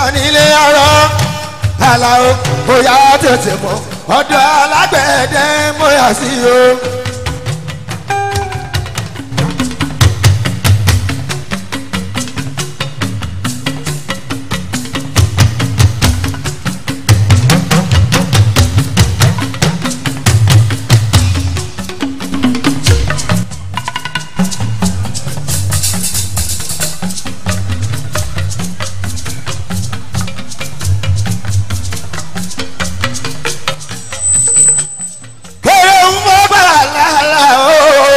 nílé ọ̀rọ̀ aláwo bóyá tètè mọ́ ọ̀dọ̀ alágbẹ̀dẹ mọ́yà sí o. kéré ń mọ́ bàrà lálá o.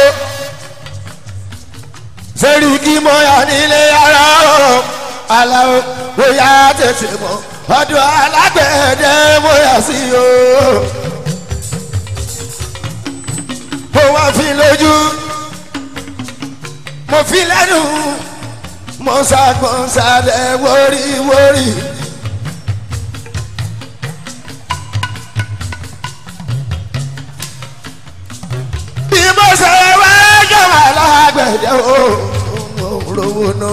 sẹ́rí kí mọ́yà nílé ara o. aláwo bóyá tètè mọ́ ọdún alágbẹ̀dẹ mọ́yà sí o. mo wá fi lójú mo fi lẹ́nu mo ṣàgbọ́n ṣàlẹ̀ wóríwórí. bí mo ṣe wá jọ̀wọ́ alágbẹ̀dẹ o mo rówó náà.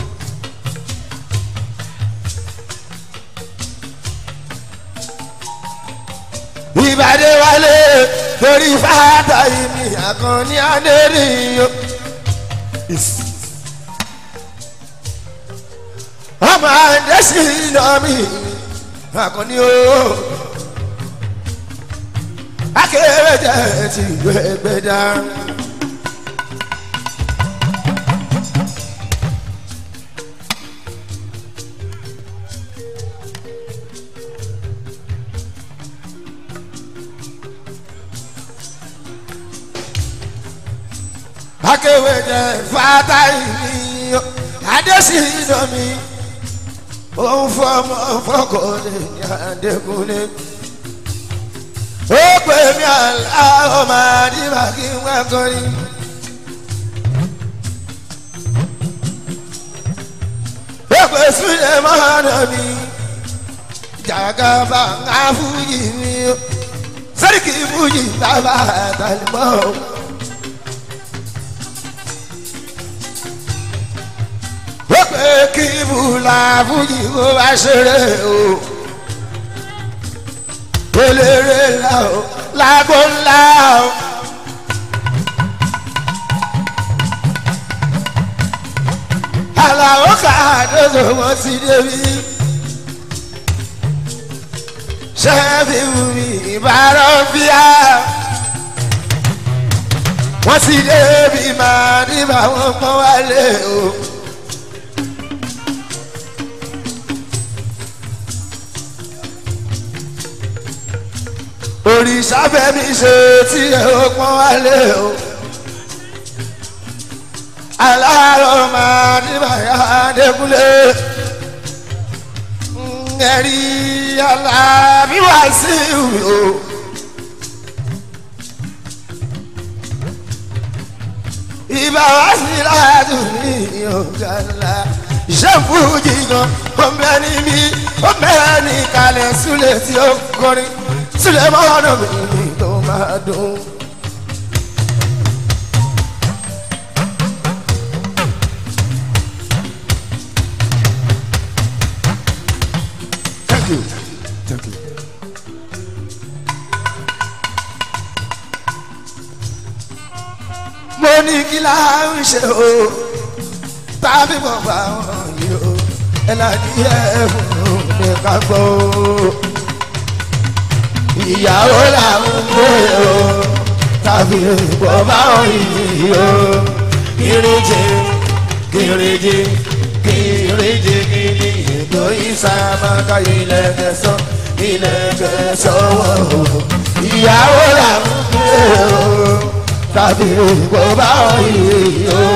ìbàdí wálé torí fàtà ìmì àkànní adérìyó. ọmọ àdẹ́sí lọ́mí àkànní o. akérèjẹ ti gbẹgbẹ dá. akérèjẹ fata ìní àdẹ́sí lọ́mí òun fọmọ fọkọlẹ ní adékúnlé ó pè mí àlá ọmọ àdìbà kí n wá kọrin. ó pè sílẹ̀ mọ́nà mi jàgàbà ńlá fújì mi sẹ́ríkì fújì bàbá àtàlùmọ́. ó pè kí bùlà fújì kó bá ṣeré o eléré ńlá o lágbo ńlá o. àlàó kàdóso wọn ti débi. sẹ́ẹ̀fì wùmí ìbárọ̀ bíà. wọ́n ti débi máa níbà wọ́n pọ́n wálé o. òrìṣà fẹ́mi ṣe tí ẹ ó pọ́n wálé o. aláàárọ̀ máa ní bàyá adékúnlé. ẹ̀rí aláàbí wá sí ìwé o. ìbá wá sí láàdù ní ọ̀gá ńlá. iṣẹ́ fújì gan ọmọ ẹni mi ọmọ ẹni kalẹ̀ súlẹ̀ tí ó kọrin sílẹ̀ máa nà mí tó máa dùn. Thank you. Thank you. mo ní kí láà ń ṣe o tàbí mo bá wọn yìí o ẹ láti yẹ fún mi ká gbọ́ o ìyàwó làwọn gbé o tàbí ìbọn báwọn yìí o kìrìjì kìrìjì kìrìjì kìrìjì ètò ìsàmàkà ilẹ̀ kẹsàn ilẹ̀ kẹsàn wọ̀ o ìyàwó làwọn gbé o tàbí ìbọn báwọn yìí o.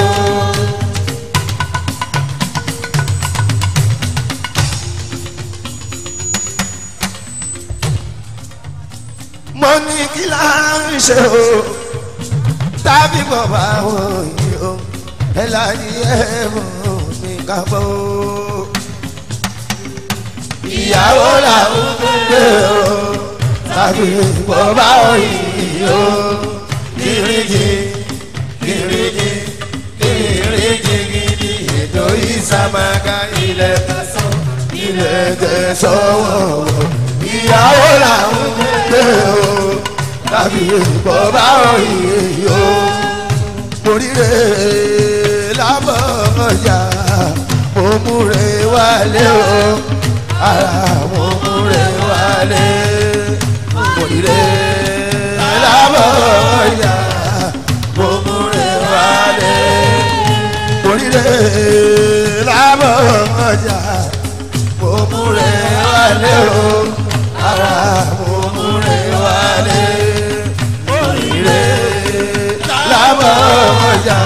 mo ní kí là ń ṣe o tàbí bàbá wọn yìí o ẹ láyé ẹ mọ mi ká bọ o. ìyàwó làwọn gbé o tàbí bàbá wọn yìí o kìrìjì kìrìjì kìrìjì gidi ètò ìsàmàgà ilẹ̀ kẹsàn ilẹ̀ tẹ̀ sọ́wọ́ ìyàwó làwọn gbé o tàbí ìbọn báwọn ìyè o oríire lábọ̀ ọjà mo múre wálé o ara mo múre wálé oríire lábọ̀ ọjà mo múre wálé oríire lábọ̀ ọjà mo múre wálé o ara mo múre wálé oríire lábọ̀ ọjà.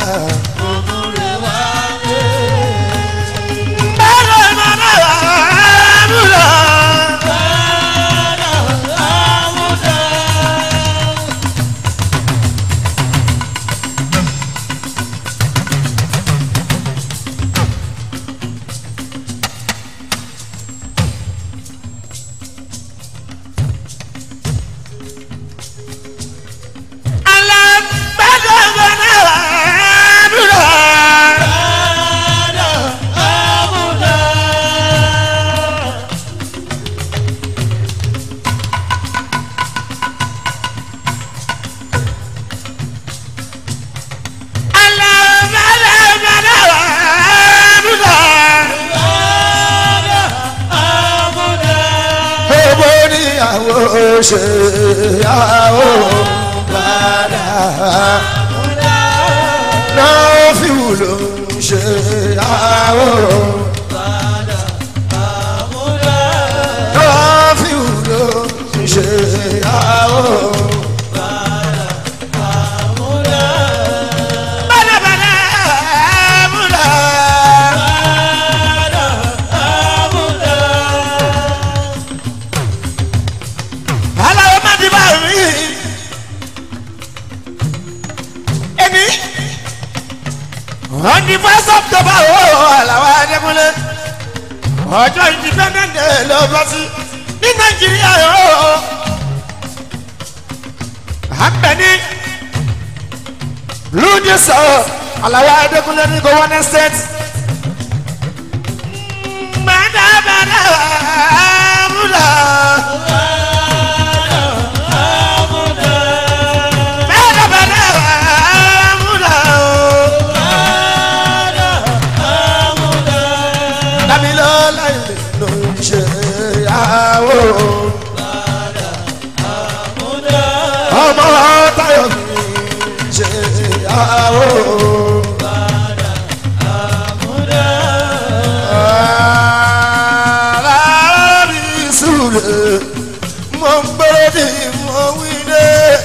Owó níyàwó ṣe yàwó padà. Náà fi wúlò ṣe yàwó. Náà fi wúlò ṣe yàwó. Bàdàbàdà múlá. aláwọ̀ má ti bá rí ẹni on the first october ó aláwọ̀ adékúnlé ọjọ́ independent day ló bọ́ sí ní nàìjíríà ó àgbẹ̀ni lùdí sọ aláwọ̀ adékúnlé ní governing state bàdàbàdà múlá. Dámilọ́lá ilé ló ń ṣe ìyàwó. Ọmọ Táyọ̀ mi ṣe ìyàwó. Aláàbí Súlè, mo ń gbọ́dọ̀ tí mo wí dé.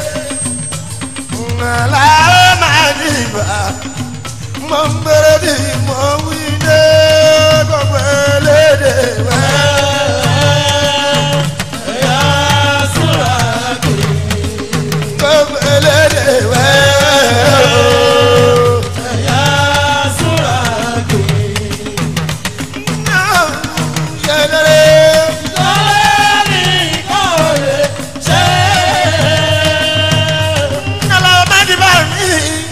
Aláàbí Màdìbà mo ń bẹ̀rẹ̀ bí mo wí dé gbogbo elédè wẹ́. gbogbo elédè wẹ́. Náà yẹlẹrẹ. Kálá má di bá mi.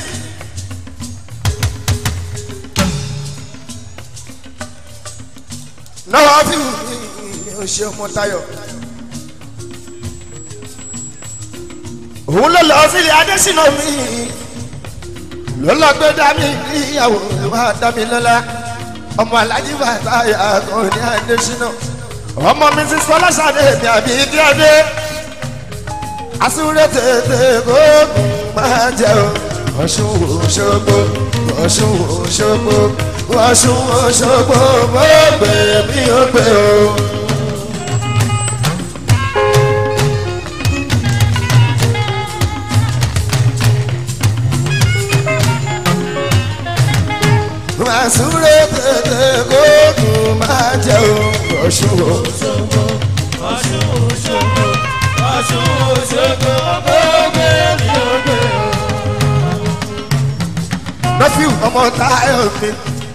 lọ́wọ́ fi ò ṣe ọmọ tayọ. òun ló lọ sílé adésínà mi ló lọ gbé dání níyàwó wa dámi lọ́la ọmọ alájí bàtà yàtọ̀ ní adésínà ọmọ mi ti sọ lọ́sàdé mi àbí díadé asúré tètè kóògùn máa jẹ o ọ̀ṣun òṣogbo ọ̀ṣun òṣogbo ọ̀ṣun òṣogbo mo gbé mi ò gbé o. Masure tètè kóògùn máa jẹ o ọ̀ṣun òṣogbo. Ọ̀ṣun Òṣogbo, Ọ̀ṣun Òṣogbo, gbogbo èmi ò gbé o. lọ́fíù ọmọ táyọ̀ mi.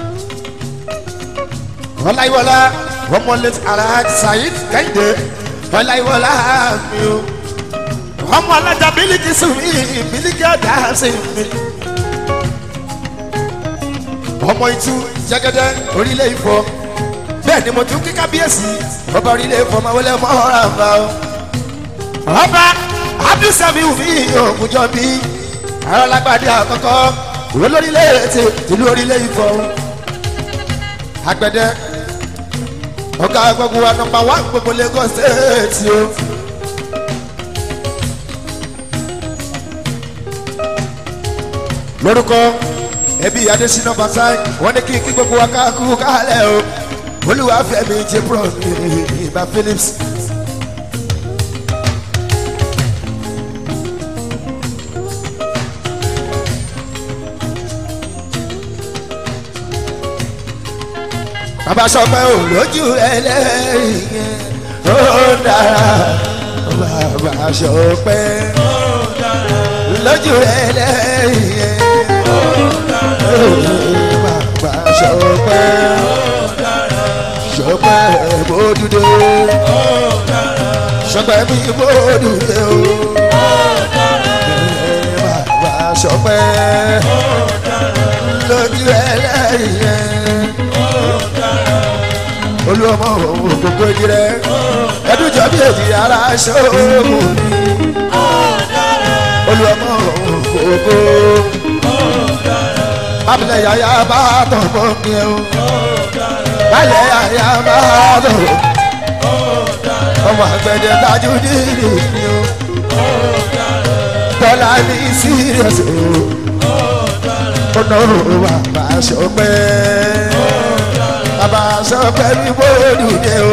ọláyíwọlá ọmọ lẹ́tí alhaji saheed kẹ́hìndé ọláyíwọlá mi o. ọmọ alájà bílíkì sùn mí bílíkì ọ̀dà sí mi. ọmọ ìtú jẹ́gẹ́dẹ́ orílẹ̀ ìfọ́ bẹ́ẹ̀ ni mo tún kí kábíyèsí ọba orílẹ̀ fọmọwọlé mọ́ra ń bá o. ọba abdulsami wumi ògùnjọ bí arálágbádé àkọ́kọ́ olórílẹ̀ ti tìlú orílẹ̀ ìfọ̀ agbẹ̀dẹ ọ̀gá gbogbo wa nọmba wá gbogbo lagos state o. lórúkọ ẹbí adésínà basai wọn ní kí kí gbogbo wa ká kú kálẹ̀ o olúwàfẹ́mi jẹ́ pro ìbá phillips. bàbá sọpẹ́ ò lójú ẹlẹ́rìí yẹn ó dára bàbá sọpẹ́ lójú ẹlẹ́rìí yẹn bàbá sọpẹ́ sọpẹ́ bódúdé sọpẹ́ bí bódúdé o bàbá sọpẹ́ lójú ẹlẹ́rìí yẹn olùwọ́mọ gbogbo ìdírẹ́ ẹdúnjọ́ bí èdè ara ṣóògùn olùwọ́mọ gbogbo bábílẹ̀ yàyà bá tọ̀ mọ́ mi o báyẹ̀ yàyà bá tọ̀ ọmọ àgbẹ̀dẹ dájú nínú mi o tọ́lá ní sírìọ̀sì o ọ̀nà bàbá ṣọpẹ́ bàbá ṣọpẹ́ ní bóòdù dé o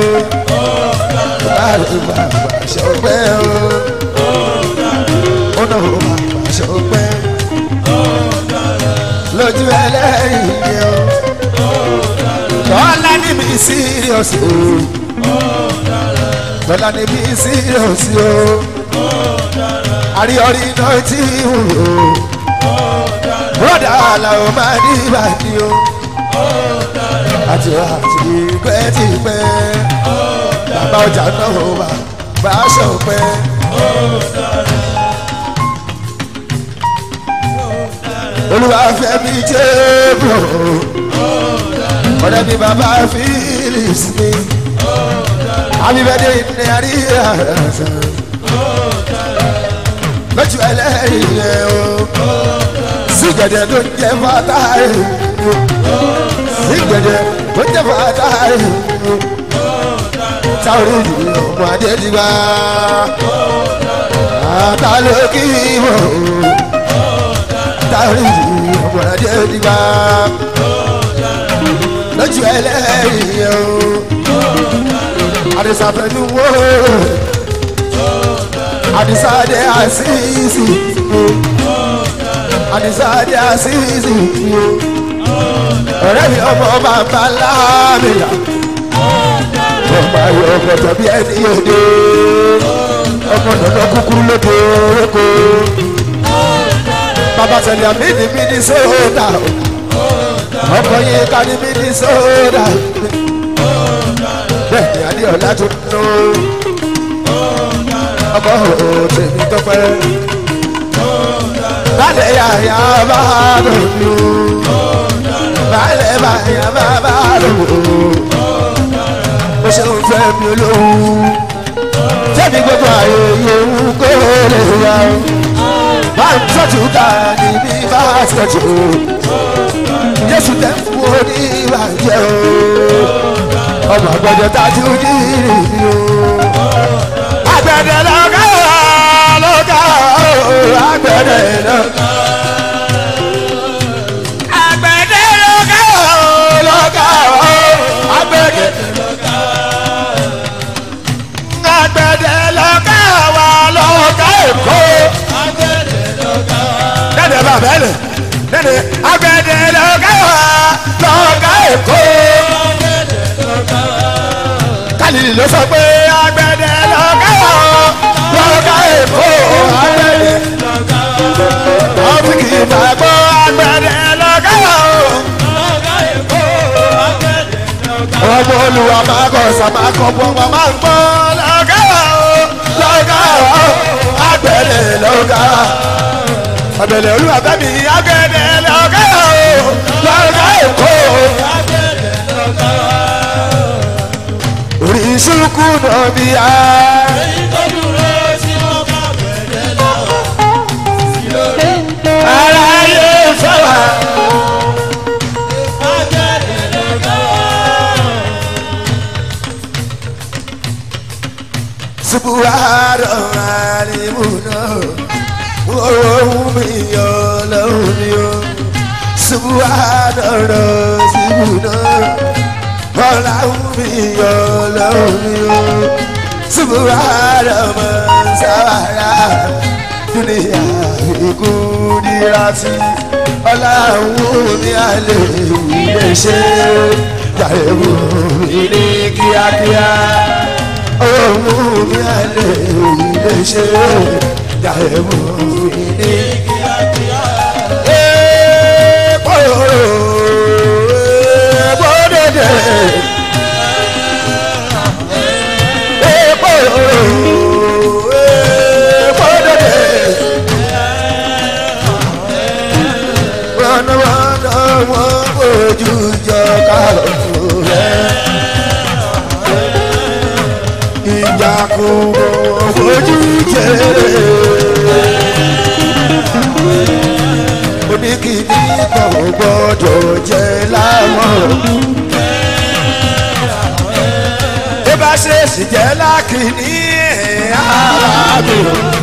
bàbá ṣọpẹ́ o ọ̀nà bàbá ṣọpẹ́ lójú ẹlẹ́yìn ni o tọ́lá ní mi sírìọ̀sì o tọ́lá ní mi sírìọ̀sì o àríyọrí náà ti wù o broda làwọn máa ní ìbàdí o àti àti pẹ́ẹ́tìpẹ́ bàbá ọjà náà wà bá aṣọ pẹ́. olùwàfẹ́mi jẹ́ bò ọ̀rẹ́ mi bàbá philips mi abibẹ́dẹ́ ní àríyá lójú ẹlẹ́rìí yẹn o sígẹ̀dẹ̀ tó ń jẹ́ fàtàrí sígẹ̀dẹ̀ tó ń jẹ́ fàtàrí táwọn ìlú ọmọ adédìgbà àtàlókì mọ̀ táwọn ìlú ọmọ adédìgbà lójú ẹlẹ́rìí yẹn o àdìsàfẹ́nu wò àdìsàdé àṣìṣì àdìsáde àṣìṣì ọ̀rẹ́ mi ọmọ bàbá láàmìlà ọmọ ayọ̀ ọ̀pọ̀tọ̀ bí ẹni òde ọmọ nànà kúkúrú lóde oko bàbá sẹlẹ̀ mi ní mi ní sódà ọkọ yìí ká ní mi ní sódà bẹ́ẹ̀ ni adéọlá tó nù ọmọ òtẹ̀mí tọ́pẹ́ balẹ̀ yàyà bá lòlù balẹ̀ bàyà bá bá lòlù ó ṣe ń fẹ́ mi olóhùn tẹ́mi gbogbo ààyè yòówù kó lè wá o bá ń tọ́jú ká níbi bá tọ́jú jésù tẹ́ ń fún oní ìbàjẹ́ o ọmọ àgbẹ̀dẹ tájú ní ìrìn o àgbẹ̀dẹ lọ́gá lọ́gá àgbẹ̀dẹ lọ́gá. àgbẹ̀dẹ lọ́gá lọ́gá àgbẹ̀dẹ lọ́gá. àgbẹ̀dẹ lọ́gá wà lọ́gá èkó. dẹ́dẹ̀ bá bẹ́ẹ̀ dẹ́dẹ̀ àgbẹ̀dẹ lọ́gá wà lọ́gá èkó. kálí ló sọ pé àgbẹ̀dẹ lọ́gá wà lọ́gá èkó. àgbẹ̀dẹ ọ́fíìkì ìgbàgbọ́ àgbẹ̀dẹ lọ́gá wà ọmọ olùwà máa kọ sàmà kọ bọ wọn máa ń gbọ́ lọ́gá o lọ́gá o agbẹ̀dẹ lọ́gá ọ̀bẹ̀lẹ̀ olúwa bẹ́mi agbẹ̀dẹ lọ́gá o lọ́gá èkó ìṣúkú nàbí á. èyí tó dúró tí wọ́n bá bẹ̀rẹ̀ lọ́wọ́ sí lórí ara yé fẹ́ wá. agbẹ̀rẹ̀ lọ́wọ́. subuharo alimuna ohun mi yọ lọ́hùn mi o subuharo sibuna ọlọ́hun mi yọ lọ́hùn mi o subuharo mọ̀sáwárà dúnìyà ìkúndírasí ọlọ́hun mi àlè ilé ṣe jàre mi ní kíákíá ohun mi àlè ilé ṣe jàre mi ní kíákíá. Èèpo èèpo dèdè. Èèpo èèpo dèdè. Wọ́nàwọ́nà wọ́n fojú jọ kárọ̀ rẹ̀ ìjà kò fojú jẹ. oníkìní kan ò gbọ́dọ̀ jẹ láwọn. bí bá ṣe sì jẹ́ lákìní ààbò.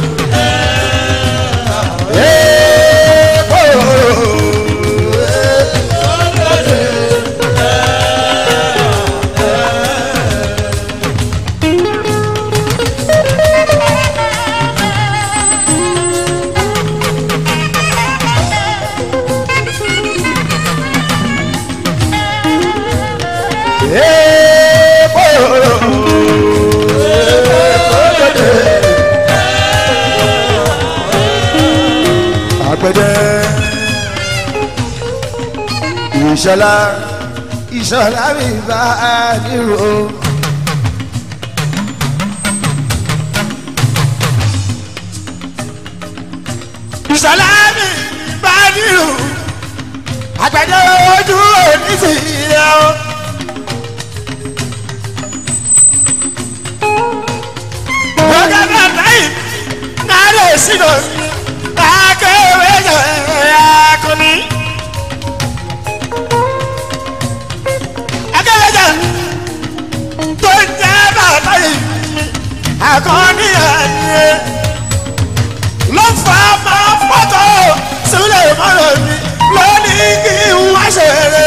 Èèpo. Èèpo. Àgbẹ̀dẹ ìṣọlá ìṣọlá mi bá a nírò. ìṣọlá mi bá a nírò. Àgbẹ̀dẹ ojú òní sí i o. Bọ́gá bàbá yìí náà lè sínú akéwé akọni. Akéwé jẹ tó ń jẹ bàbá yìí akọni ẹni. Ló fà á máa fọ́tò sílẹ̀ mọ́rọ̀ mi lónìí kí n wá ṣeré.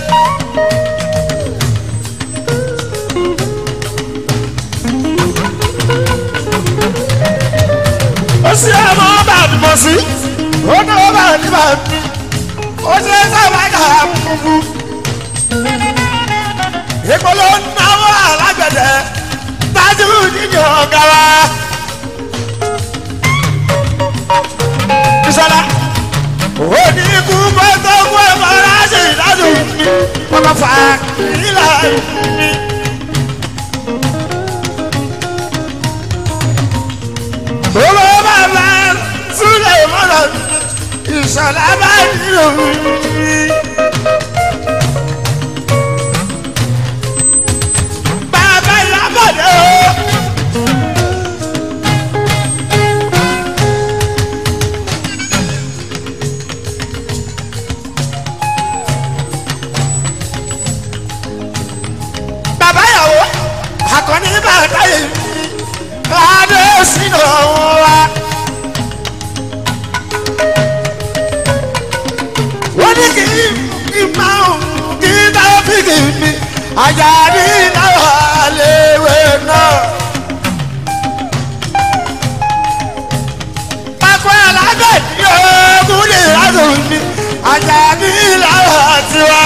ó sì ọmọ ọba àdìmọ̀ sí ó ní ọba àdìmọ̀ mi ó ṣe sábà kà á kúkú. ìpolówó náwó alágbẹ̀dẹ tájú nínú ọ̀gá wa. Bísọ́lá ó ní ikú mọ́tò kú ẹ̀fọ́ láti ìdájọ́ mi wọ́n bá fà á nílà mi. Owó bàbá Súlẹ̀ mọ́nà ìṣọ̀lá bá nílò mi. Bàbá ìyábọ̀dé o. Bàbá ìyàwó àkànní bàtà yìí adé sínú wa. wọ́n ní kí n máa ń kí táfíìkì mi àjà ní náà léwé náà. pákó alágbè ní ogún lè rádùn mi àjà ní náà tiwa.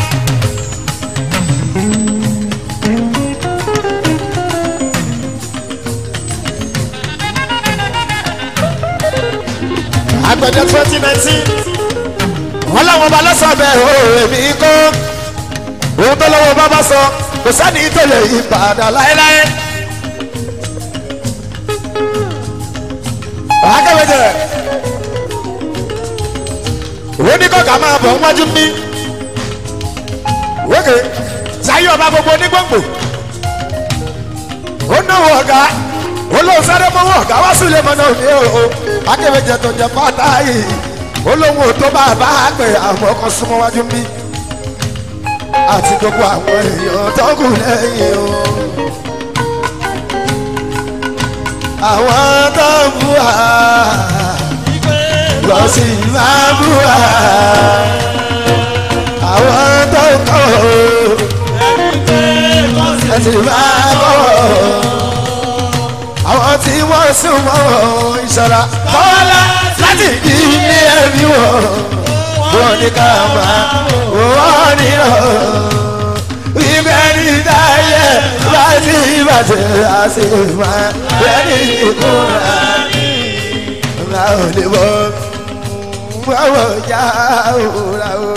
agbẹ̀dẹ twenty nineteen wọn làwọn ọba lọ́sọ̀ bẹ́ẹ̀ o èmi kọ́ ohun tó lọ́wọ́ bá bá sọ kò sẹ́ni tó lè yí padà láéláé. akẹ́wẹ́jẹ òun ní kọ́kà máa bọ̀ wájú mi wókè sáyé ọba gbogbo onígbòǹgbò ó náwó ọ̀gá olóhùn sáré mọ́wọ́ ọ̀gá wá sílé mọ́nà òní o akébèjẹ tó jẹ pátá yìí olóhùn ò tó bàbá àgbè àwọn ọkọ̀ súnmọ́ wájú mi àti gbogbo àwọn èèyàn tó kù lẹ́yìn o. àwọn tó ń bú wa lọ sí máa bú wa àwọn tó ń kọ́ ẹ sì máa kọ́ àwọn tí wọ́n sún mọ́ ìṣọ̀ra kọ́lá láti ilé ẹ̀mí wọ̀ wọ́n ní ká máa wọ́n ní ọ̀ ibẹ̀ ní dáyé láti ìbàjẹ́ àti ìmọ̀ bẹ́ẹ̀ ní ìkúra ńlá ò lè bọ́ wọ́wọ́ já òwúrà o.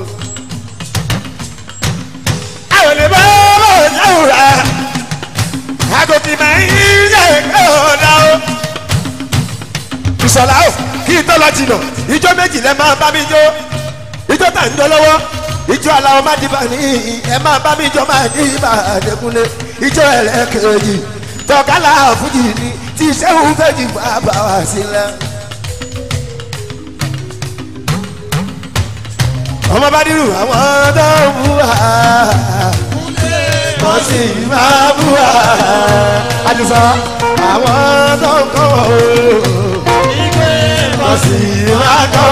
àwọn lè bọ́ wọ́wọ́ já òwúrà agòkè máa ń yẹ ọ̀dà o. ìṣọ̀lá o kí n tó lọ jìnnà ijó méjì lẹ máa bá mi jó ijó tà ń jọ lọ́wọ́ ijó aláwọ̀ má dìbà ní ẹ máa bá mi jọ máa ní ibà àdẹkùnlé ijó ẹlẹ́kẹ̀ẹ́jì tọ́kálá fújì ni tí sẹ́wọ̀n fẹ́jì bá bá wá sílẹ̀. ọmọ bá dírù àwọn tó ń bú wa wọ́n sì máa bú wa àdìsá àwọn tó ń kọ́ wọ́n sì máa kọ́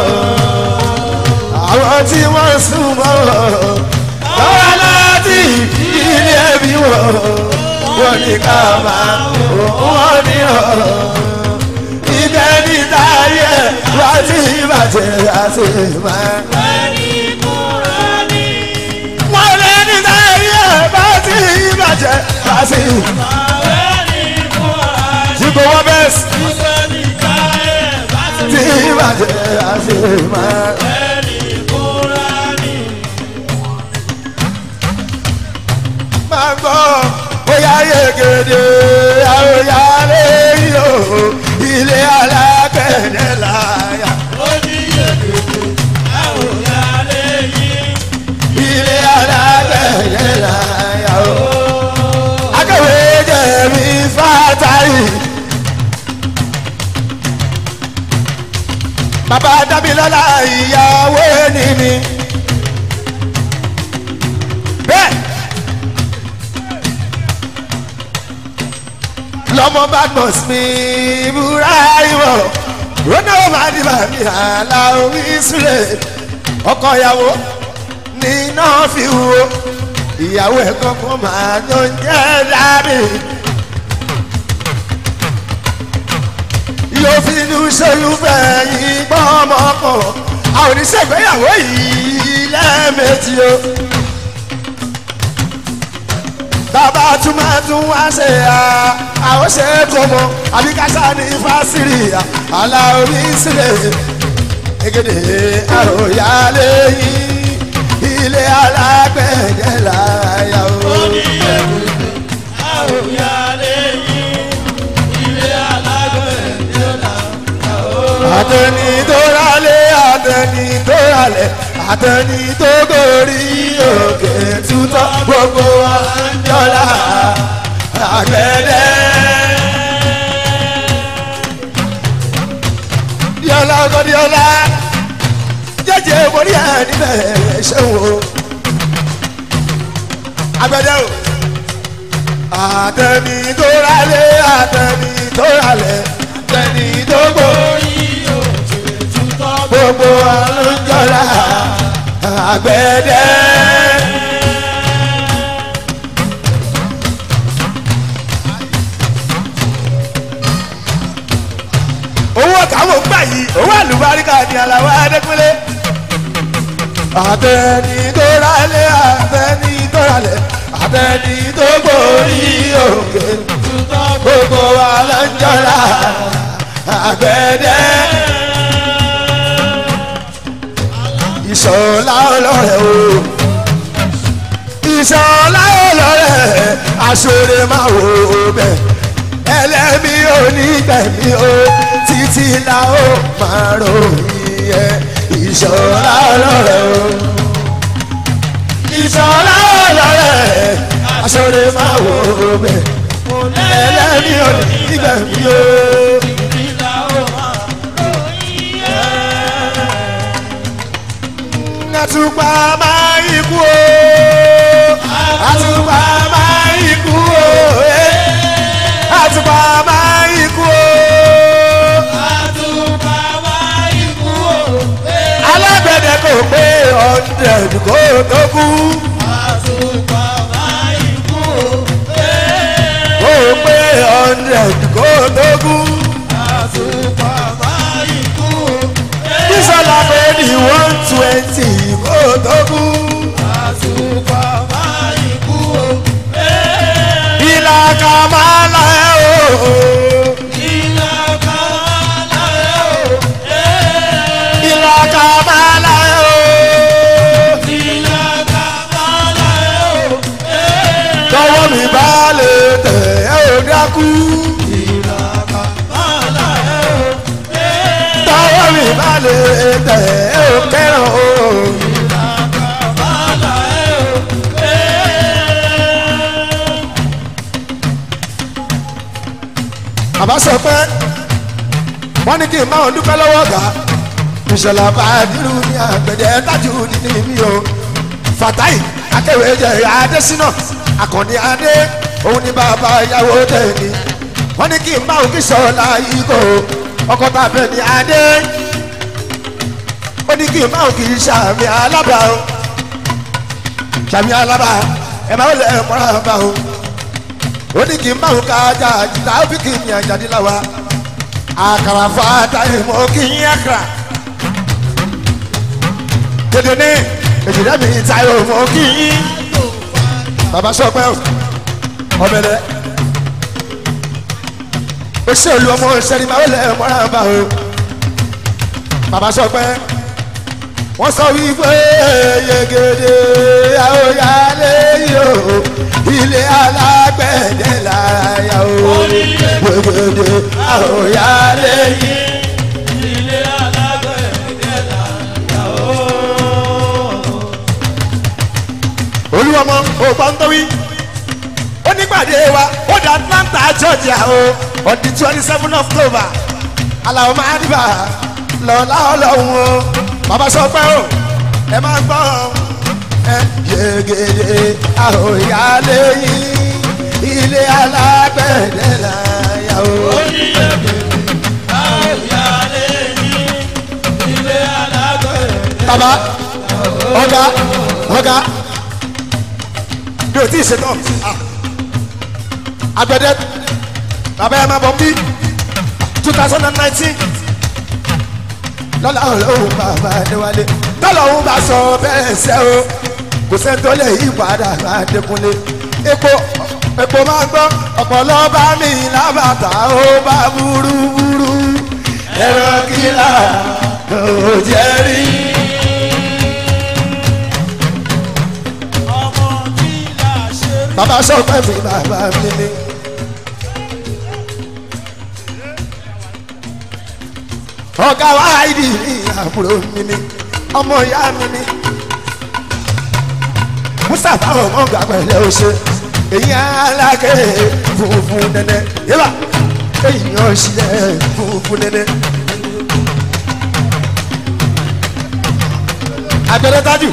àwọn tí wọ́n sún mọ́ lọ́wọ́ láti ilé ẹbí wọ̀ wọ́n ní ká máa wọ́n ní ọ̀ ibẹ̀ ní táyé wá sí ìbàjẹ́ àti ìmọ̀. wọ́n lé ní táyé bá sí ìbàjẹ́ bá sí ìmọ̀. jíbo wọ́n bẹ́ẹ̀ sí tí ìbàjẹ́ àti ìmọ̀. máa gbọ́ bóyá yegede àwòyá lẹ́yìn o ilé alágbẹ̀dẹ láyà. ilé alágbẹ̀dẹ láyà o. akọ̀wé jẹ̀mí fátárì. bàbá dábìlọ́lá ìyàwó ẹni mi. bẹ́ẹ̀. lọmọ badmus mi búra ìwọ rọnà màdìbà mi àlà orí sílẹ̀ ọkọ ìyàwó níná fi wo ìyàwó ẹ̀ kankan máa tó ń jẹ́ dábì. yóò fi inú ṣolúfẹ́ yìí gbọ́ ọmọ pọ̀ àwọn oníṣègbéyàwó yìí lẹ́ẹ̀mejì o bàbá tún máa tún wá ṣe à àwọn ṣe é kó mọ àbí kásá ní fásirì àlà orí sílẹ̀ egede àròyálé yìí ilé alágbẹ̀dẹ láyà o. àtẹni tó rálé àtẹni tó rálẹ̀ àtẹni tó gorí òkè tútọ́ gbogbo wa ń jọlá àgbẹ̀dẹ. díọ̀lá ọkọ díọ̀lá jẹ́jẹ́ borí ẹ̀ níbẹ̀ ṣẹ́wó àgbẹ̀dẹ o. àtẹni tó rálé àtẹni tó rálẹ̀ àtẹni tó gorí gbogbo alójọra àgbẹ̀dẹ. owó káwọn gbà yìí owó àlùbáríkà ni aláwọ̀ adékúnlé. àtẹni tó rálé àtẹni tó rálẹ̀ àtẹni tó gbòòrí òkè gbogbo alójọra àgbẹ̀dẹ. ìṣọ̀lá ọlọ́rẹ̀ o ìṣọ̀lá ọlọ́rẹ̀ aṣọ́rẹ́ máa wò ó bẹ̀ ẹlẹ́mi onígbẹ̀mí o títí la ó máa ròyìn ẹ ìṣọ̀lá ọlọ́rẹ̀ o ìṣọ̀lá ọlọ́rẹ̀ aṣọ́rẹ́ máa wò ó bẹ̀ òní ìgbẹ̀mí o. ìlà ó máa ròyìn ẹ̀. àtùpà máa ikú o. àtùpà máa ikú o. eh. àtùpà máa ikú o. àtùpà máa ikú o. alágbẹ̀dẹ kò pé hundred kó tó kú. àtùpà máa ikú o. kò pé hundred kó tó kú. àtùpà máa ikú o. bísọ̀lá pé ní one twenty kó tó kú. àtùpà máa ikú o. ìlà kàmálà ẹ̀ o. ìlà kan láyé o. ìlà kàmálà ẹ̀ o. ìlà kan láyé o. tọwọ́ mi bá lè tẹ̀ ẹ́ ò dákú. ìlà kan láyé o. tọwọ́ mi bá lè tẹ̀ ẹ́ ò kẹ́ràn o. ìlà kan láyé o. bàbá sọ pé wọ́n ní kí n máa dúpẹ́ lọ́wọ́ ọ̀gá ìṣẹ̀lẹ̀ àbáyọ̀dúró ní àgbẹ̀dẹ tájú nínú mi o fatai akẹwé jẹ adésínà akànni adé òun ní bàbá ìyàwó tẹ̀lé wọ́n ní kí n máa kí sọ̀la ikọ̀ ọkọ̀ tàbẹ̀ ní adé ó ní kí n máa kí sàmì alábà o sàmì alábà ẹ̀ máa lẹ̀ mọ́ra bá o ó ní kí n máa ka ajá àjìlá ó fi kí n yàn jáde láwa àkàrà fàtà ìmọ̀ kí n yàn kàrà dédé ní èjìdá mi tayọ mọ kí yín bàbá sọpẹ ọbẹlẹ ó ṣe olú ọmọ ìṣẹ́ni máa wọlé mọ́ra bá o bàbá sọpẹ wọ́n sọ wípé yegede àwòyálé yìí o ilé alágbẹ̀dẹ lára yà o yegede àwòyálé yìí. ilé alágbẹ̀dẹ láyà o. olúwọmọ ògbọ́ntọ́wí ó nípàdé wa ó dé atlanta georgia o on the twenty seven of october aláwọ̀ máa dìbà lọ́la ọlọ́run o bàbá sọ pé o ẹ máa gbọ́ ẹ yegede àhòyálé yìí ilé alágbẹ̀dẹ láyà o. àwòyálé yìí ilé alágbẹ̀dẹ. bàbá ọ̀gá ọ̀gá mi ò tí ì ṣetán Ah. agbẹ̀dẹ bàbá ẹ máa bọ̀ bí two thousand and nineteen lọ́la ọlọ́run bàbá adéwálé lọ́la òun bá sọ bẹ́ẹ̀ ṣẹ́ o kò sẹ́ni tó lè yí padà adékúnlé epo epo máa ń gbọ́ ọ̀pọ̀lọ́ bá mi lábàtà ó bá burúburú ẹ̀rọ kìlà kò jẹ́ rí. ọmọ tí là ṣe rí. bàbá sọ pé mi bàbá mi ni. ọ̀gá wa ìdí ní àbúrò mi ni ọmọ ìyá mi ni. mustapha ọmọ ọgbà pẹ̀lẹ́ o ṣe èyí alákẹ́ funfun nẹ́nẹ́ yẹ́bà èyí ọ̀ṣìlẹ̀ funfun nẹ́nẹ́. abẹ́rẹ́ tájù.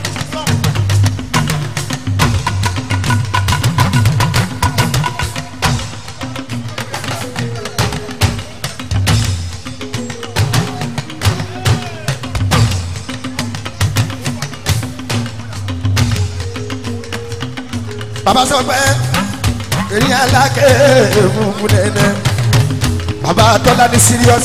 bàbá sọ pé èyí alákẹ́ funfun nẹ́nẹ́ bàbá tọ́lá ní serious.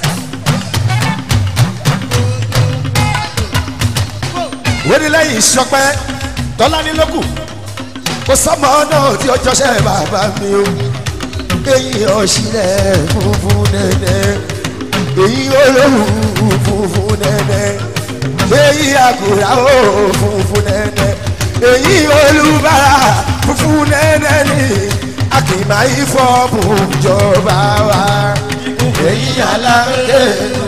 wọ́n ní lẹ́yìn ìṣọpẹ́ tọ́lá ní lókù kò sọ́mọ náà tí ó jọṣẹ́ bàbá mi o èyí ọ̀ṣìlẹ̀ funfun nẹ́nẹ́ èyí olóhùn funfun nẹ́nẹ́ èyí àgùrà ó funfun nẹ́nẹ́ èyí olùbárà funfun nẹ́nẹ́ ni akìmá ìfọ́ọ̀mù jọba wa èyí alákẹ́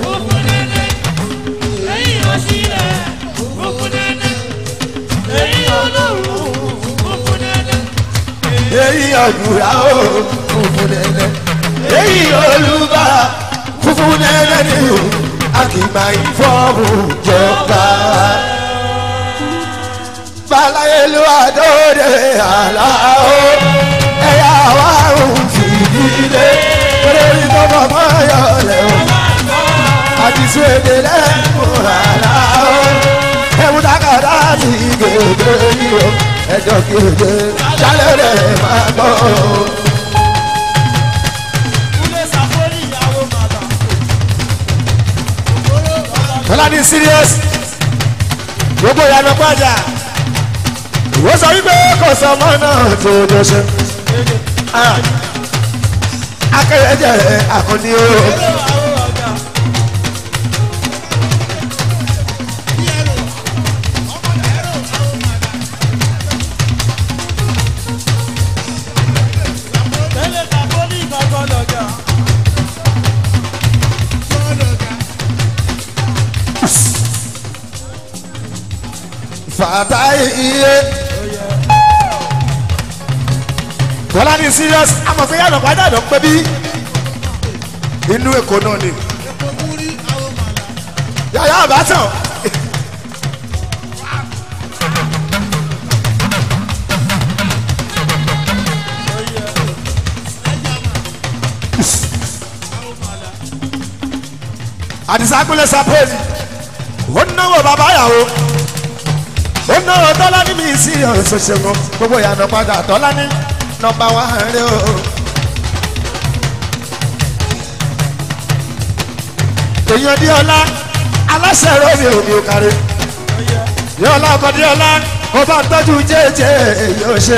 èyí ò sílẹ̀ funfun nẹ́nẹ́ èyí olóhùn funfun nẹ́nẹ́ èyí ọ̀dùnrà ó funfun nẹ́nẹ́ èyí olùbá funfun nẹ́nẹ́ ni o àkìgbà ìfọ́ọ̀mù jọba. balaye ló àdóde àlá o ẹ̀yà wa ò fìdílé lórí tọ́mọ̀ mọ́yọ̀ lẹ́wọ̀n àti sèdè lẹ́kùn àlá o ẹ̀mú takàdá ti gègé yìí o ẹjọ́ kéde sálẹ̀ rẹ̀ máa gbọ́ o. Kúlẹ̀ sàfórí ìyàwó màmá. tọ́lá ní serious gbogbo ìyànà pàjá ìwọ sọ wípé kò sọ ọmọ náà tó tó ṣe akẹ́yẹjẹ àkànní o Àwọn ọ̀gá. Tẹ́lẹ̀ sàfórí ìgbàgbọ́ lọ́gà. fàtà iye tọ́lá ní serious amọ̀fẹ́ yànà pàjá ló ń pẹ́ bí inú èkó náà ni yàyà àbátàn àdìsákúnlẹ̀ sàpèjì ó náwó bàbá yàwó ó náwó tọ́lá ní mi sí ọ̀ṣọ̀ṣẹ̀gun gbogbo ìyànà padà tọ́lá ní nọmba wà rẹ o. èèyàn di ọlá aláṣẹ rọmi omi òkàrẹ di ọlá ọkọ di ọlá kó bá ń tọ́jú jẹ́jẹ́ yóò ṣe.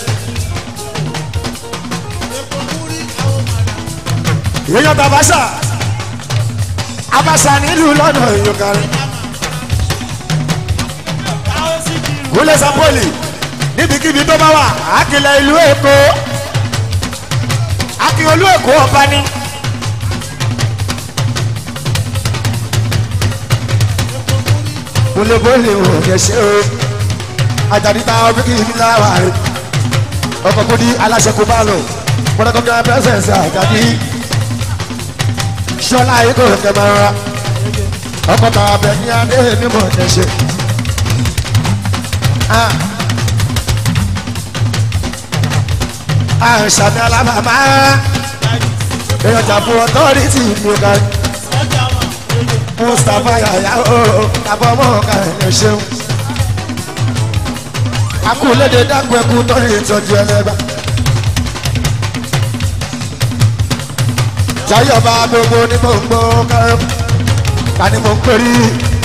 èèyàn tàbáṣà abáṣà nílùú lọ́nà ìyókàrẹ. Káwọ́ sí kiri. kúlẹ̀ sapoli níbikíbi tó bá wà àkìlẹ̀ ìlú èkó akíolú èkó ọba ní. kúlẹ̀bọ́lì ò kẹsẹ́ o àjàdíta ọ̀bíkì mi láwà rẹ̀ ọkọ̀ kò di aláṣẹ kó bá lọ pọ̀nàkọ́kẹ́ pẹ́sẹ̀nsì àjàdí ṣọlá ikọ̀ kẹmẹ́rà ọkọ̀ tàbẹ̀ ní adé mímọ̀ kẹsẹ́. àṣàmì alábàmá èèyàn jà fún ọtọ́rìtì ní ọ̀gá Sọ́jà wọn. mustapha yàyà ó kábọ̀ mọ́ ọ̀gá ẹ̀ ṣeun. akúlédè dákun ẹkú tọ́rí ìtọ́jú ẹlẹ́bà. jayọba gbogbo ní mò ń gbọ́ kárẹ́ ká ní mò ń pèrí.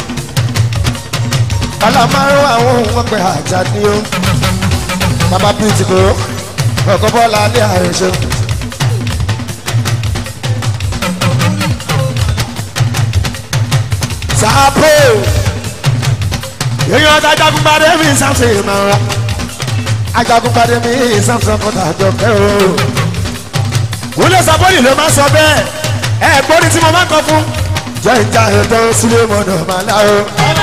kálámárù àwọn ohun ọgbẹ́ àjà ni ó. bàbá pìtì kò ọkọ̀ bọ́ọ̀lù alẹ́ ààrẹ ṣeun. sáàpò èèyàn ọ̀tá ajagunpadé mi samson máa ra ajagunpadé mi samson kọta àjọkẹ́ o. wúlé sábọ́ọ̀lì ló máa sọ bẹ́ẹ̀ ẹ gbórí tí mo máa ń kọ fún. jẹ́ ìjà ètò sílé mọ́nà máa lá o.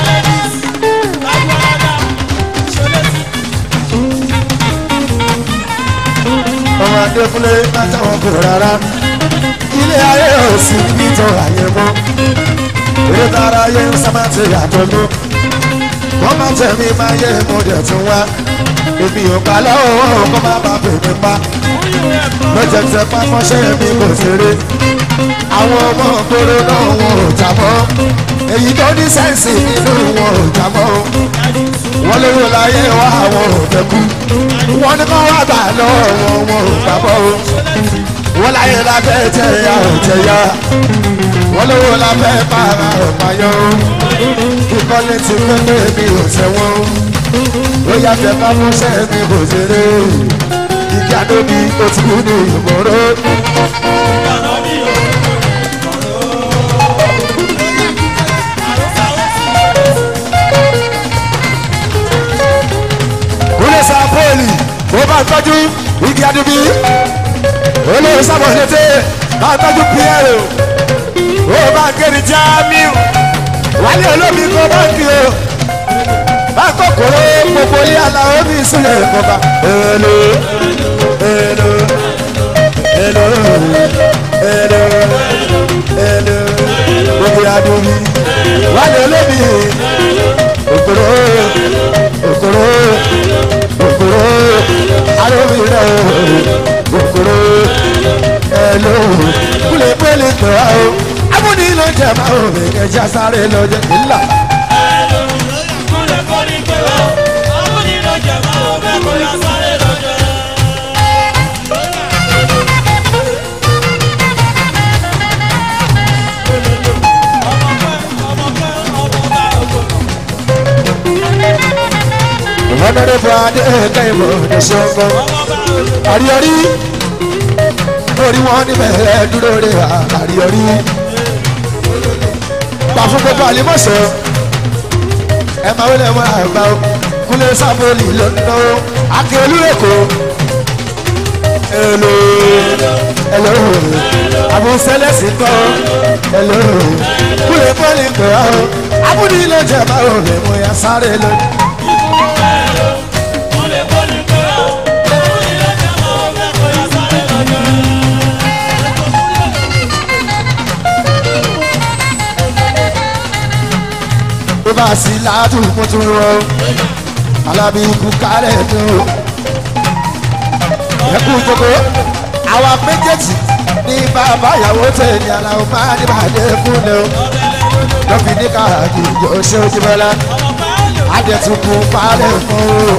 ọmọ adékúnlé máa táwọn kò rárá ilé ayé ò sí nítorí ayé mọ́ eré tara ayé ń sábà ti yàtọ̀ mọ́ wọ́n máa tẹ̀mí máa yé mo dẹ̀ tún wá èmi ò gbà lọ́wọ́ kó má bàa bèbè pa lọ́jẹ̀tẹ̀ pápọ́ṣẹ́ mi kò ṣeré àwọn ọmọ ògbóró náà wọn ò jà mọ́ èyí tó ní sẹ́ǹsì nínú wọn ò jà mọ́ wọ́n lówó láyé wá àwọn ò fẹ́ kú wọ́n ní kó wá gbà lọ́wọ́ wọn wọn ò gbà mọ́ wọ́n láyé lábẹ́ tẹ̀yà ò tẹ̀yà wọ́n lówó lábẹ́ para ò payọ́ kíkọ́lé ti pépé mi ò tẹ̀wọ́n ó yàtọ̀ ká fúnṣẹ́ mi kò ṣeré igi àdóbi ó ti kú ní ìmọ̀ró. kúlẹ̀ sàpọ́ọ̀lì ó bá tọ́jú igi àdóbi olóyè sábà létè bá tọ́jú pierre ó bá kéré jamiu wálé olómi kó báńkì o bá kòkòrò gbogbo ilé aláwọ̀ mi sílẹ̀ kọba èlò wálé olómi òkòrò òkòrò òkòrò arómi rẹ òkòrò ẹlò kúlẹ̀ pẹ́lẹ́ tó a o amúni ló jẹ máa ò bẹ̀ kẹjá sáré lọ jẹ nílà. Kúlẹ̀ kọ́ni pé wá, àwọn nínú jẹ̀mọ́ ọbẹ̀ kò yá sáré lọ́jọ́. Ọmọ pẹ́, ọmọ pẹ́, ọmọ bá ògbó. ìmọ̀nàdé fún adé kẹ́hìnmọ́ ní sọ́gbọ́n. Ọmọ bá ògbó. àríyọrí orí wọn níbẹ̀ dúró de àríyọrí. gbà fún gbogbo àlímọ̀sọ̀ ẹ máa wọlé wọn àgbà o kúlẹ̀ sábòlì lọ́nà akérèlú èkó. èlò èlò àbúsẹ́lẹ̀sì kọ́ èlò kúlẹ̀ bọ́ọ̀lì pẹ̀ ọ́ abúlé ilé ìjọba ò lè mú ya sáré lọ. Kúlẹ̀ kọ́ni pé wá, àwọn nínú jẹ̀mọ́ ọbẹ̀ kò yá sáré lọ́jọ́. tó bá sí láàdùn mo tún rọ alábí ikú kárẹ̀ tó ẹkú jókòó àwa méjèèjì ní bàbá ìyàwó tẹ̀lé aláwọ̀ máa ní bàdé fúnlẹ̀ o lọ́fi ní káàdì yóò ṣe ojú bọ́lá Ọmọ bá ògbó. adẹ̀tùkù parẹ́ fún o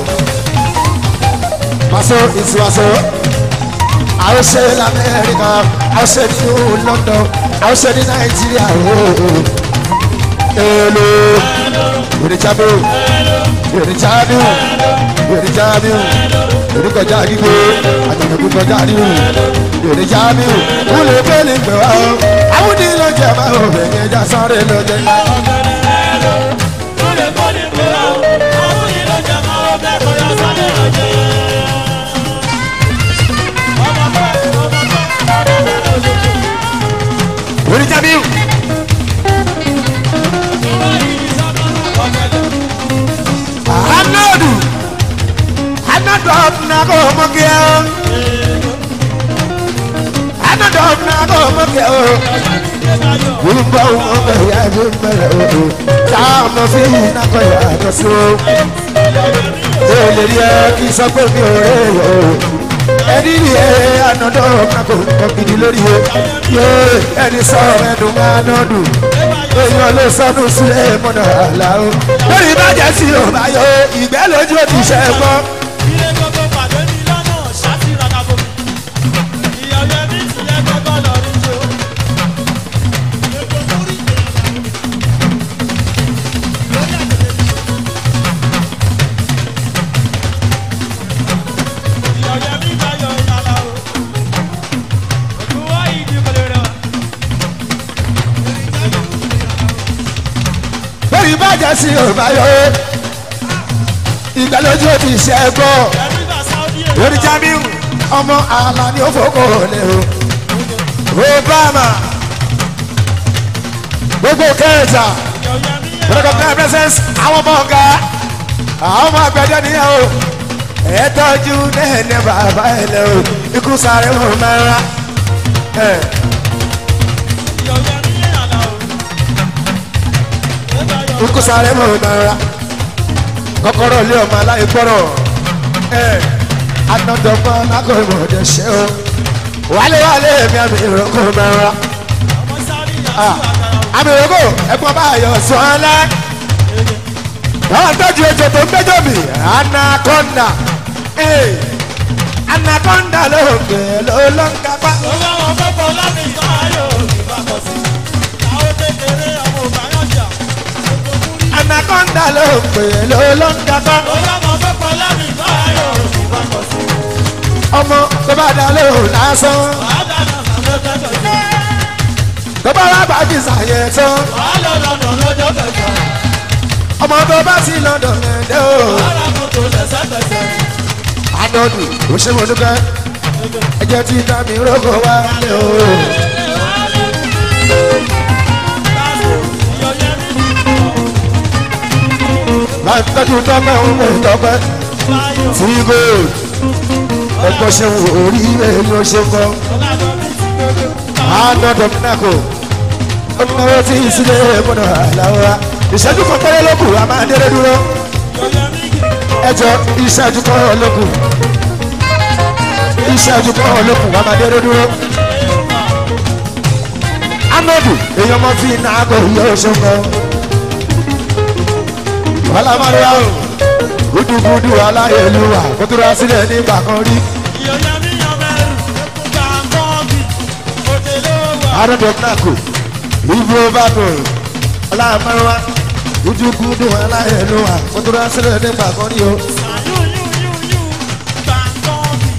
pàṣẹ ìṣúwàṣọ àwọn ṣe lamẹ́ríkà àwọn ṣe ní london àwọn ṣe ní nàìjíríà o èlò ìrìnjábò ìrìnjábò ìrìnjábò ìrìnkọjá gbígbé àtàkùn kọjá nínú ìrìnjábò kúlẹ̀ bẹ́ẹ̀lì pẹ̀ wá o àwọn onílọ̀ jẹ̀ máa ń bẹ̀rẹ̀ ẹja sáré lọ́jọ́ náà. Kúlẹ̀ kọ́ni pé wá, àwọn nínú jẹ̀mọ́ ọbẹ̀ kò yá sáré lọ́jọ́. Ọmọ pẹ́, ọmọ pẹ́, ọmọ bá ògbó. ìrìnjábò anadu anadu ọ̀nàgọ̀ ọmọge o anadu ọ̀nàgọ̀ ọmọge o wúlùbọ̀ ọmọge ya ẹni mẹrẹ o táwọn fi nàkọ̀ ya lọ sí o ó lè rí ẹ kí sọ pé mi ò rẹ o ẹni rí ẹ anadu ọ̀nàgọ̀ nǹkan gidi lórí o yé ẹni sọ ẹnu anadu èèyàn ló sọnù sílẹ̀ mọ́nà àlá o lórí ìbàjẹ́ sí ò bá yọ ìgbẹ́ lójú ò ti ṣe é gbọ́. Ilé gbogbo pàdé ní lọ́nà ṣáàtì ràdàbò. Ìyàwó ẹbí ti yẹ gbogbo lọ rí jo. Ìyàwó ẹbí tayọ ìyàlá o. Òkú wá ìdí kò lè rẹwà. lórí ìbàjẹ́ sí ò bá yọ ìgbẹ́ lójú ò ti ṣe é gbọ́. Ẹbí bá Sáúdí èyí. lórí Jamiu ọmọ àlà ni ó fòkò lè o Obama gbogbo kẹta Ìyàwó ẹbí yẹn. protocol of presence àwọn ọmọ ọ̀gá àwọn ọmọ àgbẹ̀dẹ nìyẹn o ẹ tọ́jú nẹ́ẹ̀nẹ́ bàbá ẹ lẹ o ikú sáré wọn máa ń ra ẹ Ìyàwó ẹbí yẹn àlá o. Ó tayọ. ikú sáré wọn máa ń ra kọ́kọ́rọ́ ilé ọmọ aláìgbọ́rọ̀ ẹ anadọ́gbọ́n lákòóyè ọ̀dẹ ṣe o wálé wálé mi àmì ìrókò máa ń ra Ọmọ sáré ìyàwó àgbàrá o. àmì ìrókò ẹ̀gbọ́n bá yọ sọ́ọ́lẹ́ báwọn tọ́jú ejò tó ń gbẹ́jọ́ mi anaconda ee anaconda ló ń gbé ló ló ń kápá. Ó bá wọn fọ́pọ̀ láti ìtàn ayò ìbákọ̀ sí. Àwọn kékeré ọmọ òbáyọ̀jà. anaconda ló ń gbé ló ló ń kápá. Ó bá wọn fọ́pọ̀ láti ìtàn ayò ìbákọ̀ sí. ọmọ tó bá dá lóhùn lásán Wàá dáná sàfẹ́fẹ́ tẹ̀lé. tó bá wá bá fi sàyẹ̀ tán Wàá lọ lọ́dọ̀ lọ́jọ́ kẹjọ. ọmọ tó bá sí lọ́dọ̀ lẹ́dẹ̀ o. Wàhálà mọ́tò lẹ́sẹ̀kẹsẹ̀. anọ́dù ó ṣe mo dúpẹ́ ẹjẹ́ tí dá mi rógò wá lé o. máa ń tọ́jú tọ́pẹ́ òun mò ń tọ́pẹ́ tí gold ẹ̀kọ́ ṣe wò orí rẹ̀ ló ṣe kọ́. anọ́dù náà kò ọmọ tí ìsílẹ̀ múná àláwọ̀ wa ìṣẹ́jú kan péré ló kù a máa déré dúró Yọ̀yẹ̀mí kì í ẹjọ́ ìṣẹ́jú kan ló kù ìṣẹ́jú kan ló kù a máa déré dúró. amadu èèyàn mọ tí iná àgọ yóò ṣọkọ ọlámọdéwà o gúdúgúdú aláyélúwà kó tó rà sílẹ̀ nígbà kan rí Yọ̀yẹ̀mí yọ̀mẹ̀rù gbàngọ́ọ̀gì òkè ló wà. arọ́dọ̀gbàkù ìbò bàbò ọlámọdéwà gúdúgúdú aláyélúwà kó tó rà sílẹ̀ nígbà kan rí o. Sàyúnyúnyúnyú gbàngọ́ọ̀gì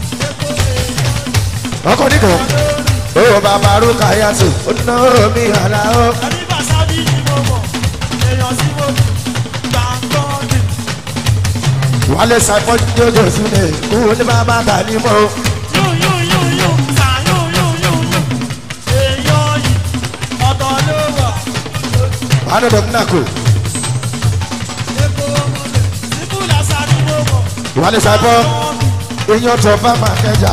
ọkọ nìkan ó bàbá rúkà yàtọ̀ ó ná omi àlà ó. ẹni bá sábì ní mo mọ̀ èèyàn sí mo kù gbàngọ́ọ̀gì. wálé sàpọ̀ jọjọ sílẹ̀ kó ní bàbá tà ní mọ́. Yúnyúnyúnyú sàyúnyúnyúnyú èèyàn yìí ọ̀tọ̀ ló wà. arọ́dọ̀gbàkù Síbú làṣà ni mo mọ̀. wálé sàpọ̀ èèyàn tó bá máa kẹjà.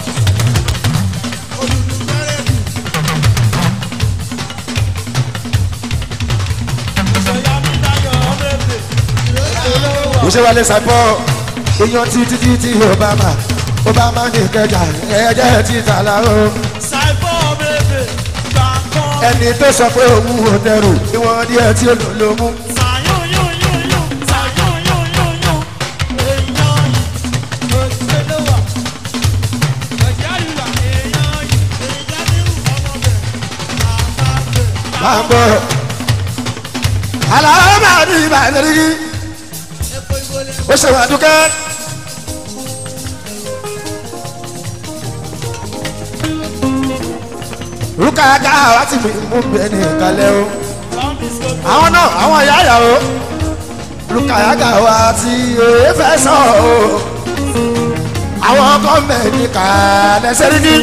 Yọ̀yẹ̀mí dayọ̀ ọ̀bẹ̀bẹ̀ òkè ló wà. kò ṣe wálé sàpọ̀ èèyàn títí títí obama obama ní kẹjà ẹ̀jẹ̀ títà láàrú. Ṣàìbọ̀ ọ̀bẹ̀bẹ̀ gbàngọ́ọ̀gì. ẹni tó sọ pé òun ò dẹrù ìwọ̀n díẹ̀ tí ó lò ló mú. Sàyúnyúnyúnyú sàyúnyúnyúnyú èèyàn yìí òkè ló wà. Ọ̀járìwà èèyàn yìí èèyàn ní ọmọbẹ̀ àbábẹ̀. máa ń bọ̀. aláwọ̀ máa ní ìbàdàn rí ó ṣe wà dúkẹ́. rúkàkà wá ti mú mú bẹ́ẹ̀ ní ìkàlẹ̀ o. àwọn náà àwọn ìyá ìyàwó rúkàkà wá ti òye fẹ́ sọ o. àwọn gọ́ọ̀mẹ̀ntì kàlẹ́ sẹ́ríkì.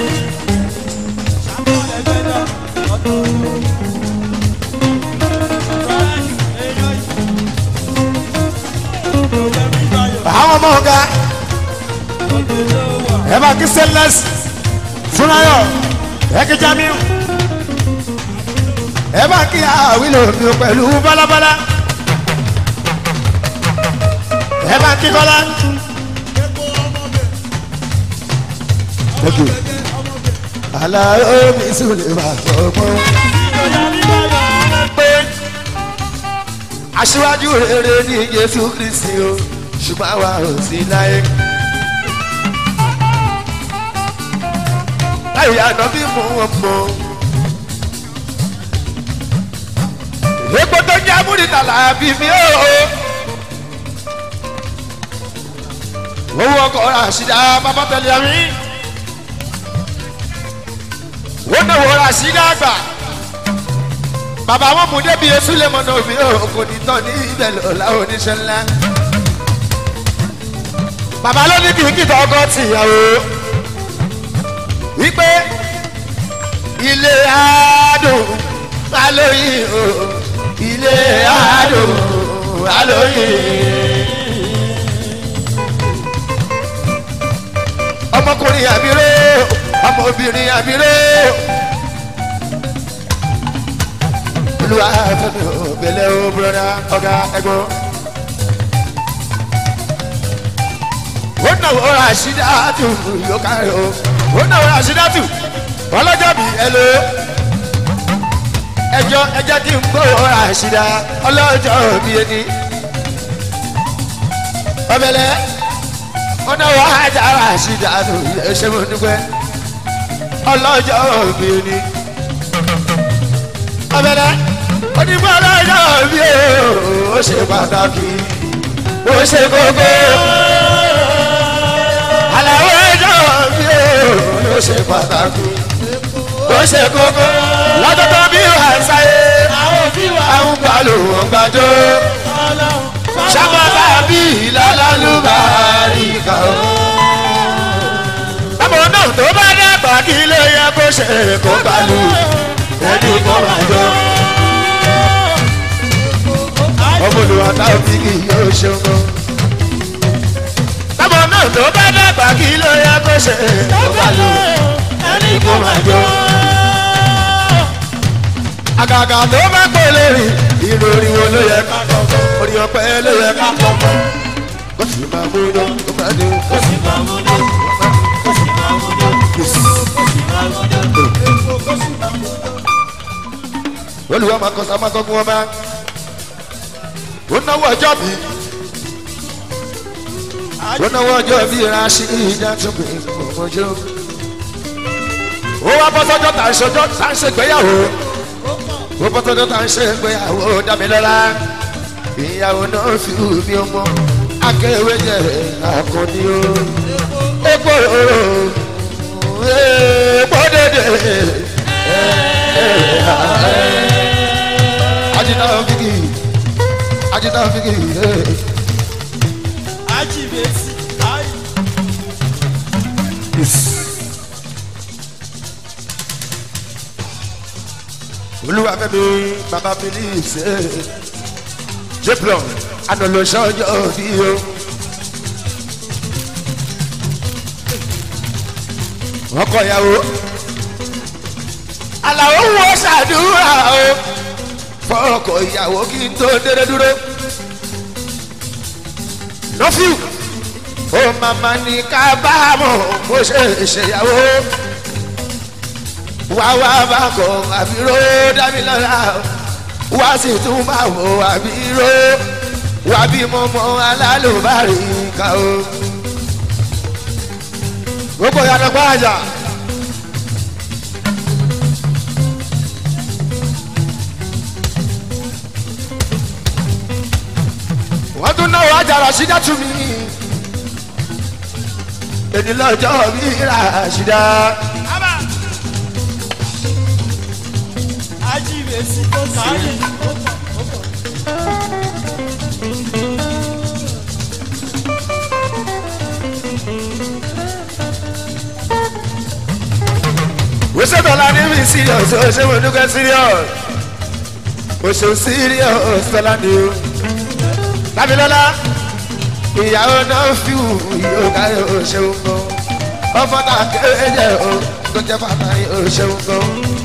àwọn ọmọ ọ̀gá ẹ bá kí stainless fúnayọ ẹ kí jamiu ẹ bá kí àwílò mi pẹ̀lú bálábálá ẹ bá kí kọ́lá. Thank you. Àlàó mi sùn lè máa fọgbọ́n. pé aṣíwájú rere ní Jésù Kristi o ṣùgbọ́n àwa ò sí láyé. láyé àná bí mò ń mọ̀. epo tó jẹ́ amúnitàlà bí mi ó. owó ọkọ̀ Ràṣídà bàbá tẹ̀lé mi. wọ́n náà wọ́n Ràṣídà àgbà bàbá wọn mú débi esu lè mọ̀nà òbí òkò nìtàn ní ibẹ̀ lọ́la oníṣẹ́ ńlá. bàbá ló ní kìkìtà ọkọ tìyàwó wípé ilé àádùn alóyìn o ilé àádùn alóyìn. ọmọkùnrin àbíró ọmọbìnrin àbíró. olúwa fẹmi o bẹlẹ o broda ọgá ẹgbọn. ó náwó Ràṣídátù yóò kárí o ó náwó Ràṣídátù ọlọ́jọ́ bí ẹ lò ó. ẹjọ́ ẹjẹ́ kí n gbọ́ Ràṣídà ọlọ́jọ́ bí ẹni. ọbẹ̀lẹ̀ ó náwó ajá Ràṣídátù ẹ ṣé mo dúpẹ́ ọlọ́jọ́ bí ẹni. ọbẹ̀lẹ̀ onígbà ọlọ́jọ́ bí ó ṣe pàtàkì ó ṣe kókó àlàó ẹjọ́ bí ó ṣe pàtàkì ó ṣe kókó lọ́jọ́ tó bí wà sáyé àwọn balò wọn gbàjọ́ sábàbà bí ìlàlálùbárí kà ó. ọmọ náà tó bá dàgbà kí ló yẹ kó ṣe kó balù ẹni kó máa jọ. ọmọlúwa táwọn bí kì yóò ṣogo. ọmọ náà tó bá dàgbà kí ló yẹ kó ṣe kó balù ẹni kó máa jọ. àgàgà tó bá pè lérí ìròrí wo ló yẹ ká kọ́ orí ọpẹ ló yẹ ká kọ́ kó sì máa mú lọ kó máa dé kó sì máa mú lọ kó sì máa mú lọ kó sì máa mú lọ. olùwà máa kọ sáma sọ fún wọn bá ó náwó ọjọ́ bí ó náwó ọjọ́ bí ránṣẹ́ ìjà tó gbé ọmọjọ́ ó wá bọ́ sọ́jọ́ tà ń ṣọjọ́ tà ń ṣègbéyàwó ó bọ́ sọ́jọ́ tà ń ṣègbéyàwó dámilọ́lá ìyàwó náà fi mi ọmọ akéwé jẹ àkànní o epo òrò epo dédé ajita figi ajita figi ajibesi ayi olúwa fẹmi bàbá phillips jeplon anọlọsọjọ bí o. ọkọ ìyàwó aláwo wo ṣàdúrà o fọkọ ìyàwó kí n tó dédé dúró lọ́fíù ó màmá ní kábàámọ̀ bó ṣe ṣèyàwó wá wá bá kọ àbíró dámilọ́lá wá sì tún bá wọ àbíró wá bí mọ́mọ́ alálùbárì ká o. gbogbo ìyànà gbáàjà. wọ́n tún náwó àjàrà sídá tún mi. èdè lọ́jọ́ mi rà sídá. ajibesi tó sáyé ó ṣe tọ́lá ní mi serious ó ṣe mo dúkẹ́ serious ó ṣe serious tọ́lá ní o. lábìlọ́lá ìyàwó náà fi wù yóò káyọ̀ ó ṣeun gan ọmọ náà kéré jẹ́ o tó jẹ́ pàtàkì ó ṣeun gan.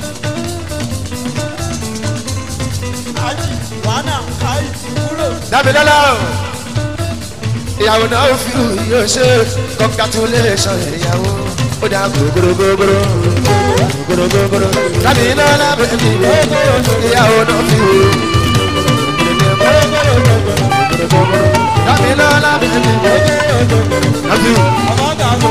aji wàhánà ayi kúrò dábìlọ́lá o ìyàwó náà fi wù yóò ṣe congratulation ìyàwó ó dá gbogbogbò gbogbogbò dábìlọ́lá bẹ̀bí ìyàwó náà fi wù dábìlọ́lá bẹ̀bí náà fi wù. ọmọ gàgbó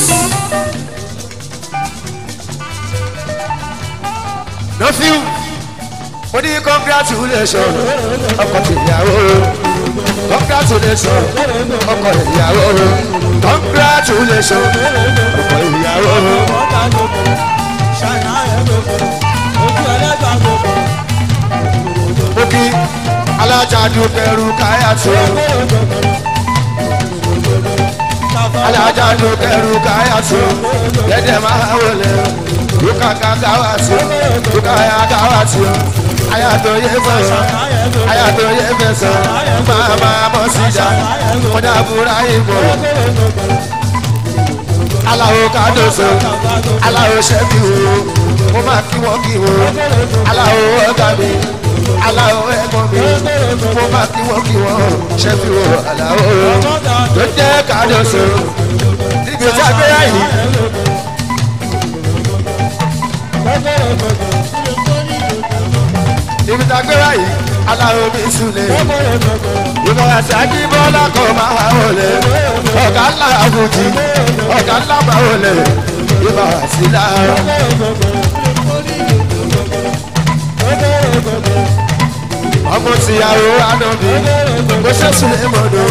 lọ́fíù mo ní congratulation ọkọ tìyàwó congratulation ọkọ ìyàwó congratulation ọkọ ìyàwó ọmọ gàgbó ṣáná ẹ̀ gbogbo ojú ẹlẹ́gbàá gbogbo mo kí alájàdù kẹrù káyàtò alájàdù kẹrù káyàtò dẹ́dẹ̀ máa wọlé lukaka káwàtò lukaya káwàtò ayàtò yẹ fẹsọ ayàtò yẹ fẹsọ máa máa bọ síjà kọjá búra ìbò aláwo kádòsó aláwo ṣẹ́bí wo mo máa kí wọ́n kí wọ́n aláwo ọ̀gá mi aláwo ẹ̀gbọ́n mi mo máa kí wọ́n kí wọ́n ṣẹ́bí wo aláwo tó jẹ́ kádòsó níbi tí a gbé yìí níbi tí a gbé yìí aláwo mi súnlẹ̀ ìmọ̀ àti akíbọ́lá kò máa wọlé ọ̀gá ńlá àbùjì ọ̀gá ńlá máa wọlé ìmọ̀ àti láàárọ̀. ọmọ tìyàwó ànábì kò ṣe súnlẹ̀ mọ́dọ̀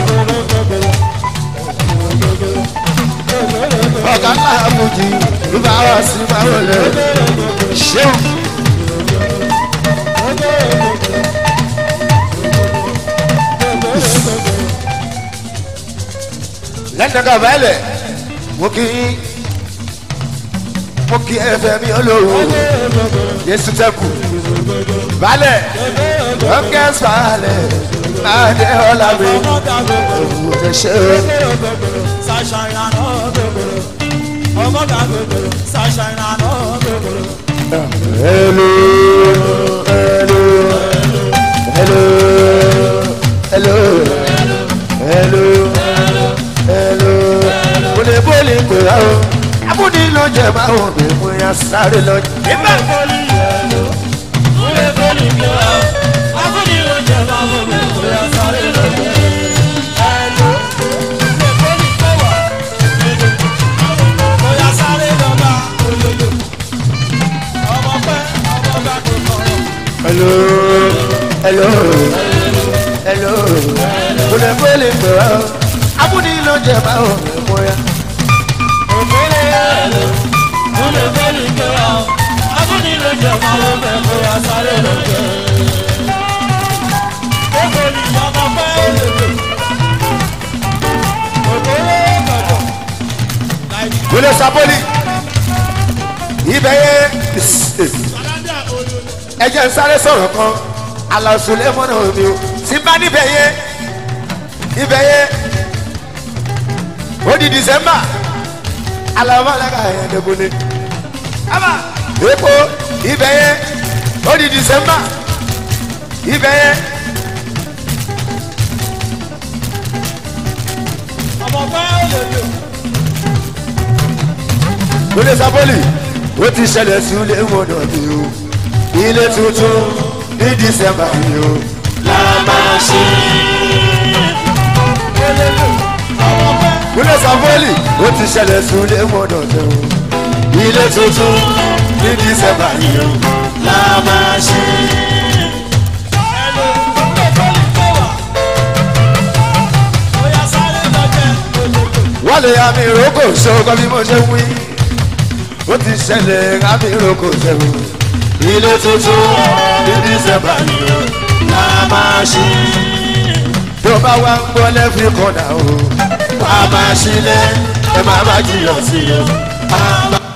ọ̀gá ńlá àbùjì ìmọ̀ àwọn àti máa wọlé ṣéun. lẹ́tọ̀ká bẹ́ẹ̀lẹ̀ mo kí mo kí ẹfẹ mi olówó yéésù tẹ́kù balẹ̀ lọ́kẹ́ sàlẹ̀ adé ọ̀la mi ọmọ gàgbó òwò lè ṣe sàṣà ìlànà gbogbo ọmọ gàgbó sàṣà ìlànà gbogbo ẹlò pẹ̀lú o abúlé ló jẹ máa wọ̀ mí mo yà sáré lọ. Ìgbà fọ́lì yẹn ló. Múlẹ̀ fọ́lì mi wá. Afúnni ló jẹ máa wọ mi. Bóyá sáré lọ jẹ. Ẹ ló. Múlẹ̀ fọ́lì fẹ́ wà. Bóyá sáré lọ bá olólo. Ọmọ pẹ́ ọmọ bá tó kọ̀ọ̀. hello hello hello múlẹ̀ fẹ́lẹ̀ pẹ̀lú o abúlé ló jẹ máa wọ̀ mí mo yà. Òkèlè yẹn ló. Múlẹ̀ fọ́lì mi wá. Afúnni ló jẹ máa wọ mi. Bóyá sáré lọ jẹ. Òkèlè ọmọ pẹ́ olólo. Òkèlè kọ̀jọ̀. múlẹ̀ sábọ́lì ibẹ̀ yẹ ẹ jẹ́ n sáré sọ̀rọ̀ kan alásùlẹ̀ mọ́nà omi o tí bá níbẹ̀ yẹ ibẹ̀ yẹ ó di december alamọ́lága yẹn dẹ́kunlé ama epo ibẹ̀ yẹ ó di december ibẹ̀ yẹ Ọmọ pẹ́ olólo. múlẹ̀ sábọ́lì ó ti ṣẹlẹ̀ sí ilé mọ́nà mi o ilé tuntun ní december yìí o la máa ṣe. múlẹ̀ sábọ́lì ó ti ṣẹlẹ̀ sí ilé mọ́nà mi o ilé tuntun ní december yìí o la máa ṣe. wọ́n lè àmì ìrókò ṣòkò bí mo ṣe wí ó ti ṣẹlẹ̀ àmì ìrókò ṣẹ́wó ilé tuntun ní dísẹ́mbà yìí ó la máa ṣí tó bá wá ń gbọ́ lẹ́fì kọ́nà o wà á máa ṣílẹ̀ ẹ máa má jiyàn sí i o.